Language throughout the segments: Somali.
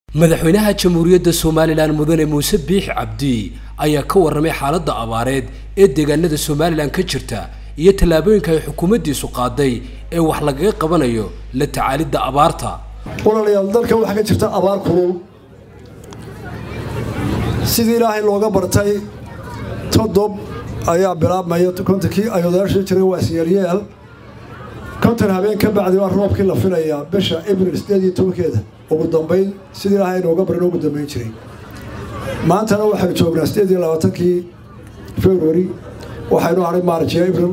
madaxweynaha jamhuuriyadda somalilan mudane muuse biix cabdi ayaa ka warramay xaaladda abaareed ee deegaanada somalilan ka jirta iyo tallaabooyinka ay xukuumaddiisu qaaday ee wax lagaga qabanayo la tacaalidda abaarta walaalayaal dalka waxaa ka jirta abaar kulul sidii ilaahay looga bartay todob ayaa bilaabmaya kontonkii ay odayaasha jiray waa isyeelyeel konton habeen ka bacdi waa roobkii la filayaa bisha abril sideed iyo tobankeeda ugu dambayn sidii ilaahay nooga barin ugu dambayn jiray maantana waxaynu joognaa sideed iyo labaatankii february waxaynu haray maarj iyo abril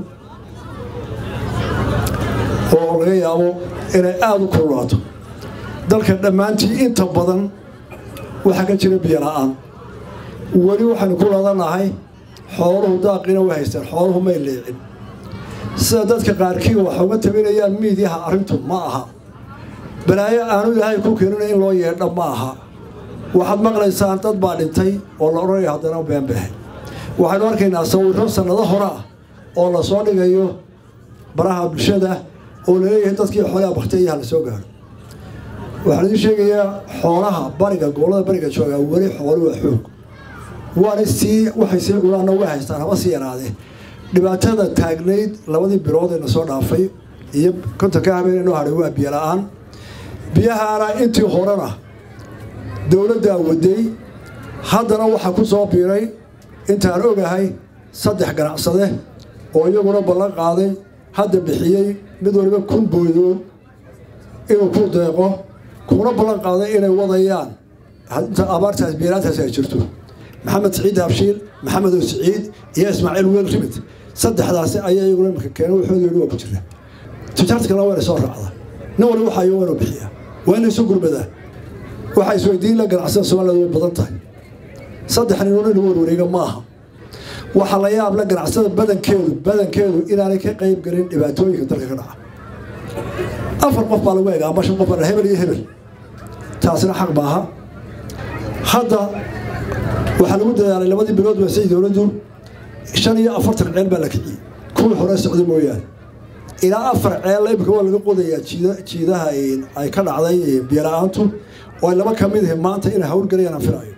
oo laga yaabo inay aada u kululaato dalka dhammaantii inta badan waxaa ka jira biyo la-aan weli waxaynu ku ladanahay xooluhu daaqina way haystaan xooluhu may leecin sida dadka qaarkii waxa uga tabinayaan miidyaha arrintu ma aha balaayo aanu ilaahay ku keenina in loo yeedha ma aha waxaad maqlaysaan dad baa dhintay oo la odhanaya haddana beenbehe waxaynu arkaynaa sawirro sannado hore ah oo la soo dhigayo baraha bulshada oo laleeyahay dadkii xoolaha baktiyaha la soo gaaro waxaan idiin sheegayaa xoolaha bariga gobollada bariga joogaa weli xoolu waa xoog waana sii waxay sii culaanna way haystaan haba sii yaraadee dhibaatada taagnayd labadii bilood ee na soo dhaafay iyo kontonka habeen noo hadhay waa biyo la-aan biyahaana intii horena dowladdaa waday haddana waxaa ku soo biiray intaan ogahay saddex ganacsade oo iyaguna ballan qaaday hadda bixiyey mid waliba kun boodood inuu ku deeqo kuna ballan qaaday inay wadayaan inta abaartaas biiraantaas ay jirto maxamed siciid habshiil maxamed oo siciid iyo ismaaciil weel rimid saddexdaasi ayaa iyaguna imika keena waxooda yidhi waa ku jira tijaarta kalena waa inay soo raacda nin wali waxayo waa inuu bixiyaa waa inay isu gurmadaa waxaa isweydiin la ganacsada soomaaliyad way badan tahay saddex ninoo in warwareega ma aha waxaa la yaab la ganacsada badankeedu badankeedu inaanay ka qayb gelin dhibaatooyinka dalka ka dhaca afar qof baa lagu egaa ama shan qof baa hebel iyo hebel taasina xaq maaha hadda waxaa lagu dadaalay labadii bilood baasay dowladdu shan iyo afartan ceel baa la kiciyey kuwii hore socda mooyaane ilaa afar ceel imika waa laga qodayaa jiidaha ay ka dhacday biyola-aantu oo ay laba ka mid ihi maanta inay hawlgelayaan aan filayo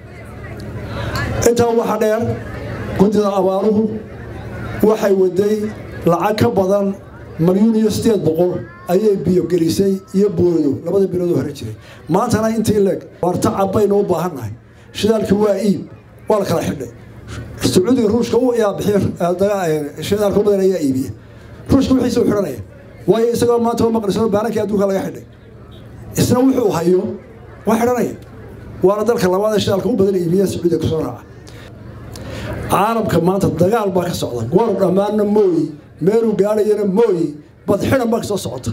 intaa waxaa dheer guddida abaaruhu waxay waday lacag ka badan malyuun iyo sideed boqol ayay biyo gelisay iyo boodo labada biloodoo hore jiray maantana intii leeg waarta cabbaynu u baahannahay shidaalkii waa iib waa la kala xidhay sacuudiga ruushka yaa bixiy shidaalka u badan ayaa iibiya ruushka wixiisa u xidhanaya waayo isagoo maanta maqlisano baanankii adduunka laga xidhay isna wuxuu hayo waa xidhanaya waana dalka labaad ee shidaalka u badan iibiya sacuudiga kusoo raaca caalamka maanta dagaal baa ka socda goor dhammaanna mooyi meeluu gaadhayana mooyi badxidan baa ka soo socota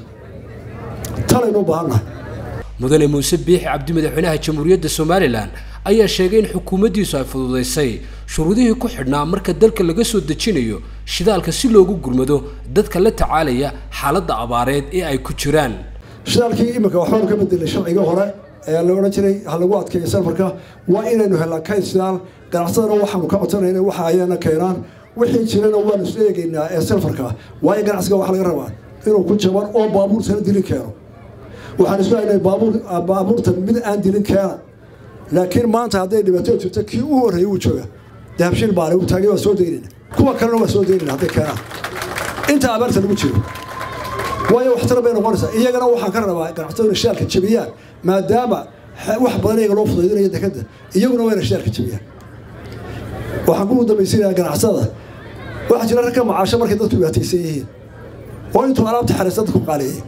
talaynu u baahannahay mudane muuse biixi cabdi madaxweynaha jamhuuriyadda somalilan ayaa sheegay in xukuumaddiisu ay fududaysay shuruudihii ku xidhnaa marka dalka laga soo dejinayo shidaalka si loogu gurmado dadka la tacaalaya xaaladda abaareed ee ay ku jiraan shidaalkii iminka waxbaanu ka bedelay sharciga hore ee la odhan jiray ha lagu adkeeyo safarka waa inaynu helnaa kayd shidaal ganacsadana waxaanu ka codsanayna waxa ayaana keenaan wixii jirana waanu isla eegaynaa ee safarka waayo ganacsiga waxa laga rabaa inuu ku jaban oo baabuurtana dilin keeno waxaan isku haynay baabuurta mid aan dilin keena laakiin maanta hadday dhibaato jirto kii u horreeyey wuu jooga dahabshiil baale uu taagay waa soo daynayna kuwa kalena waa soo daynayna hadday keenaan inta abaarta lagu jiro waayo waxtar bay noqonaysaa iyagana waxaan ka rabaa ganacsado inay shidaalka jabiyaan maadaama wax badan iyaga loo fudaydinayo dekadda iyaguna waa inay shidaalka jabiyaan waxaan ku dambaysiinayaa ganacsada waxaa jira rag ka macaasho markay dadku dhibaataysan yihiin oo intuu alaabta xariista dadku qaaleeyay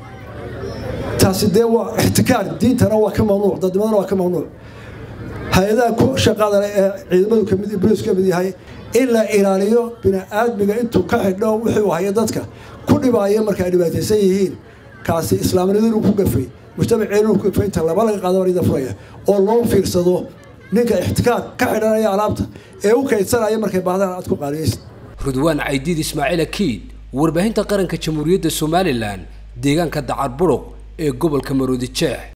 taasi dee waa ixtikaar diintana waa ka mamnuuc dadnimadana waa ka mamnuuc hay-adaha ku shaqada ee ciidamadu kamid bolis ka mid yahay in la ilaaliyo bini-aadmiga intuu ka xidho wuxuu haya dadka ku dhibaaya marka ay dhibaataysan yihiin kaasi islaamnimadu inuu ku gafay mujtamaceenu inuu ku gafay inta laba laga qaado barida furaya oo loo fiirsado ninka ixtikaar ka xidhanaya alaabta ee u kaydsanaya markay baahdaan aad ku qaaliyaysa rudwaan caydiid ismaaciil akiid warbaahinta qaranka jamhuuriyadda somalilan deegaanka dacar buruq ee gobolka maroodi jeex